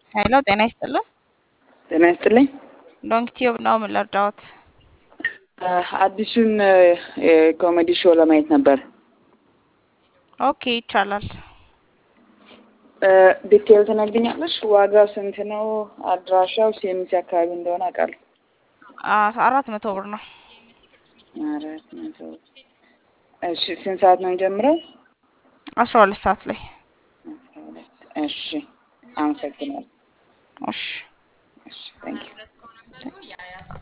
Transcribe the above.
ሄሎ ጤና ይስጥልን። ጤና ይስጥልኝ። ሎንግ ቲዩብ ነው ምን ልርዳዎት? አዲሱን የኮሜዲ ሾው ለማየት ነበር። ኦኬ ይቻላል። ዲቴል ትነግሪኛለሽ? ዋጋው ስንት ነው? አድራሻው ሲኤምሲ አካባቢ እንደሆነ አውቃለሁ። አ- አራት መቶ ብር ነው። አራት መቶ እሺ። ስንት ሰዓት ነው የሚጀምረው? አስራ ሁለት ሰዓት ላይ። አስራ ሁለት እሺ። አመሰግናለሁ። እሺ እሺ ታንኪዩ